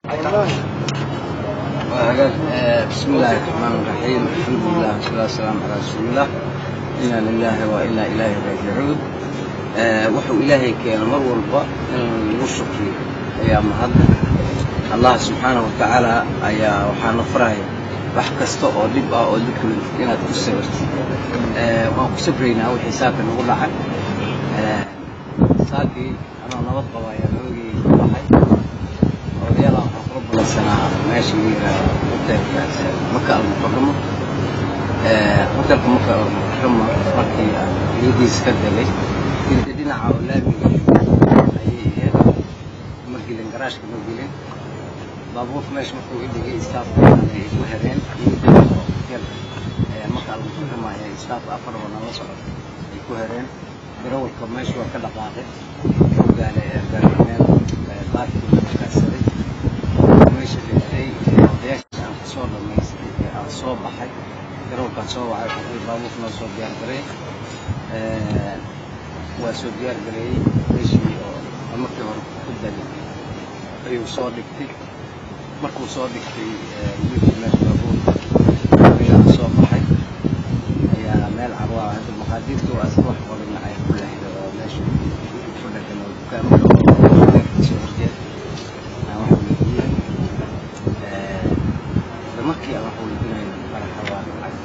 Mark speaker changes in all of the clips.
Speaker 1: بسم الله الرحمن الرحيم الحمد لله والصلاة والسلام على رسول الله إنا لله وإنا إليه راجعون wuxuu ilaahay keena mar walba in lagu shukriyo ayaa mahad allah subxaanahu watacaala ayaa waxaana faraya wax kasta oo dhib ah oo dhibka inaad ku sabirtid waan ku sabraynaa wixii saaka nagu dhacay saakii anoo nabad qaba ayaa nabagii ku baxay odayaala waxaan kula balansanaa meesha la yidhaahdo hotelkaas maka almukaramo hotelka maka almukaramo markii aan niyadiisa ka degay dirka dhinaca oo laamiga ayay ahayd ma gelin garaashka ma gelin baabuurka meesha markuu idhigay istaafka ay ku hereen iyo hotelka maka almukaramo ayaa istaafka afar oo nala socota ay ku hereen darawalka meesha waa ka dhaqaaqay wuxuu gaalay meel baarkii la kaadsaday meesha dhintay odayaasha aan kasoo dhamaystay ee aan soo baxay darawalkaan soo wacay wuxuu baabuurka noo soo diyaar garay waa soo diyaar gareeyey meeshii oo markii hore ku dagay ayuu soo dhigtay markuu soo dhigtay wiilkii meesha baabuurka anigaa soo baxay ayaa meel carwaa hadda maqaadiirta waa iska wax qorin ay ku lexda oo meesha ku dhagan oo dukaamada oo deerkiisa horjeed aan wax weydiiyey isla markii aan wax weydiinayo faraxa waa dhacay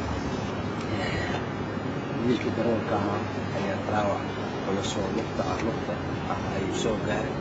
Speaker 1: wiilkii darawalka ahaa ayaa dhaawac culusoo lugta ah lugta ah ayuu soo gaaray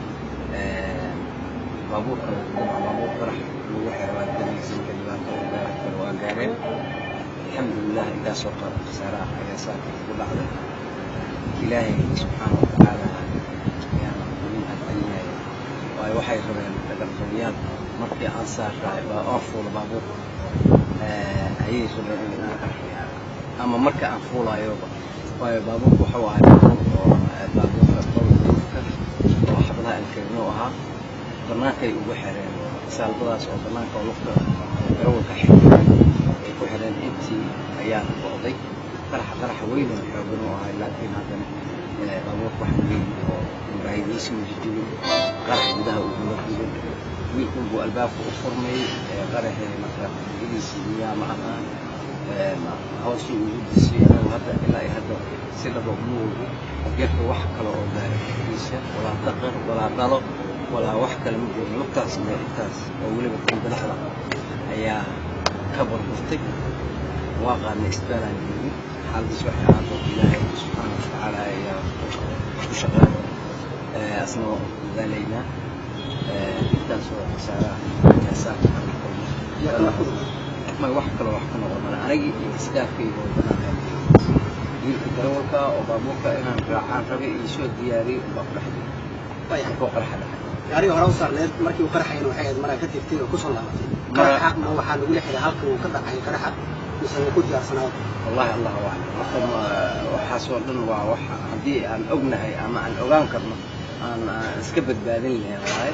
Speaker 1: baabuurka dabcan baabuur farax lagu xiro waa danaysan dhibaato oo gaari karo waa gaareen alxamdulilah intaasoo qara khasaaraha ayaa saaka ugu dhacday ilaahay subxaana watacaala ayaana ugu mahadcelinaya waayo waxay rabeen dhagarqabiyaal markii aan saarraay baa oon fuula baabuurka ayay rabeen in aan arkayo ama marka aan fuulayoba waayo baabuurka waxuu ahay baabuur oo baabuurka qolduufka oo xabadaha alkarino ahaa bannaankay ugu xireen saalbadaas oo bannaanka oo lugta darawalka xirtay ay ku xireen intii ayaana go'day qaraxa qaraxa weyn oo xoogan u ahay laakiin haddana baabuurka wax weyn oo muraayadiisi mujidibin qarax gudaha ugula gubin wiilkun buu albaabka u furmay qaraxii marka gediisii miyaa ma aqaan hoosu ugu disay anagu hadda ilaa iyo hadda si dhaba uma ogi geerka wax kale oo gaaray korkiisa walaa daqar walaa dhalo walaa wax kale ma joogin lugtaas mee intaas oo weliba kandalaxda ayaa ka burburtay waa qaadnay isbaalaan joogin xaaladiis waxay ahaado ilaahay subxaana watacaala ayaa ku shaqeeya asna waa dadaalaynaa intaas oo khasaaraha ayaa saaka kala kulmay may wax kaloo wax ka noqon mala anigii iyo istaafkayga oo banaanka wiilka darawalka oo baabuurka inaan raacaan rabay iyo soo diyaariyey unbaa ku dhex jiray markuu qaraxa dhacay
Speaker 2: gaariga hore u saarneed markii uu qaraxayna waxay ahayd maraa ka tirtay oo kusoo laabatay qaraxa ma waxaa lagu lexiday halka uu ka dhacay qaraxa mise wuu ku diyaarsanaado
Speaker 1: wallahi allahu aclam marka waxaas oo dhan waa wax haddii aan ognahay ama aan ogaan karno aan iska badbaadin lahayn waaye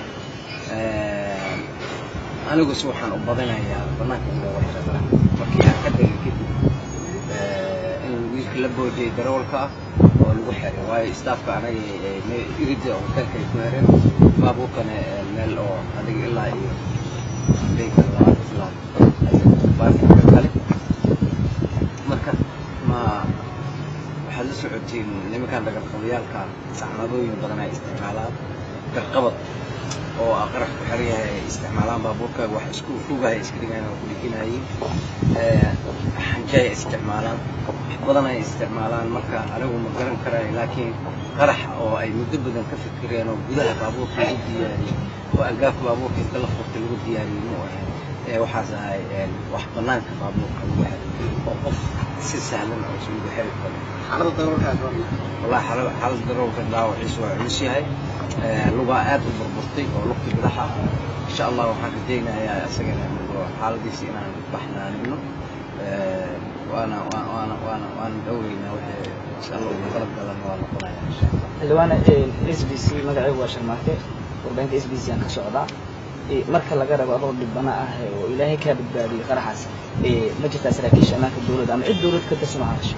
Speaker 1: aniguse waxaan u badinayaa banaanka in looga xiro qarax markii aan ka degay kadib in wiilka la boojiyay darawalka ah oo lagu xiray waayo istaafka anaga irida hotelka ay ku hereen baabuurkana meel oo adiga ilaa iyo beyka labaad ilaa baarkinka kale marka ma waxaad la socotiin nimankan dhagarqabayaalka sacmadooyin badan ay isticmaalaan garqabad oo qarax ku xiran yahay ay isticmaalaan baabuurka wax isku fogahay iska dhigaan oo ku dhiginayeen xanjay ay isticmaalaan wax badan ay isticmaalaan marka anigu ma garan karayo laakiin qarax oo ay muddo badan ka fikireen oo gudaha baabuurka lagu diyaariyey oo albaabka baabuurka inta la furtay lagu diyaariyey mu ahayn waxaas ahay wax banaanka baabuurka lagu xiray oo qof si sahlan oo isugu xiri karo
Speaker 2: xaalada darawalkaas waa
Speaker 1: wallahi xaalada darawalka dhaawaciisu waa culus yahay lugaa aad u burburtay oo lugta bidaxa insha allah waxaan rajaynayaa isagana xaaladiisa inaan baxnaanino waana waana waana waana dhowreynaa wixii insha allah ugu qalab galan waa noqonaya insha allah
Speaker 3: xildhibaane s b c magacaygu waa sharmaake warbaahinta s b c aan ka socdaa marka laga rabo adoo dhibana ah oo ilaahay kaa badbaadiyey qaraxaas ma jirtaa saraakiisha ammaanka dowladda ama cid dowlad ka tirsan oo hadasha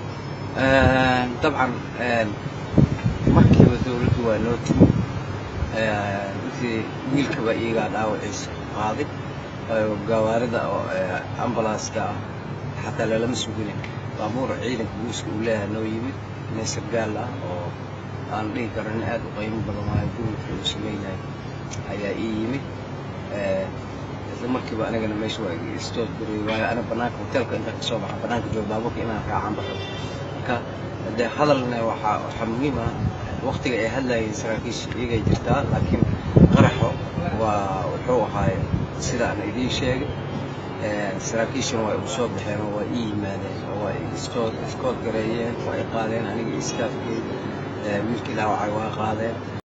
Speaker 1: dabcan markiiba dowladdu waa noo timi intii wiilkaba iyagaa dhaawaciisa qaaday gawaarida oo ambalaaska ah xataa lalama suginin baabuur ciidanka buuska uu leeyahay noo yimid nin sargaal ah oo aan dhihi karo nin aad u qiimo badan waayo gurudka uu samaynayo ayaa ii yimid isla markiiba anigana meesha waa istood gariyey waayo ana banaanka hoteelka intaan kasoo baxa banaanka jooga baabuurka inaan raacaan baxo marka dee hadalna waxaa waxaa muhiim ah waktiga ay hadlayeen saraakiisha iyagay jirtaa laakiin qaraxo waa wuxuu ahaay sida aan idiin sheegay saraakiishuna waa igu soo baxeen oo waa ii yimaadeen oo waa iskood iskood gareeyeen waa i qaadeen aniga iskaafkey wiilkii dhaawacay waa qaadeen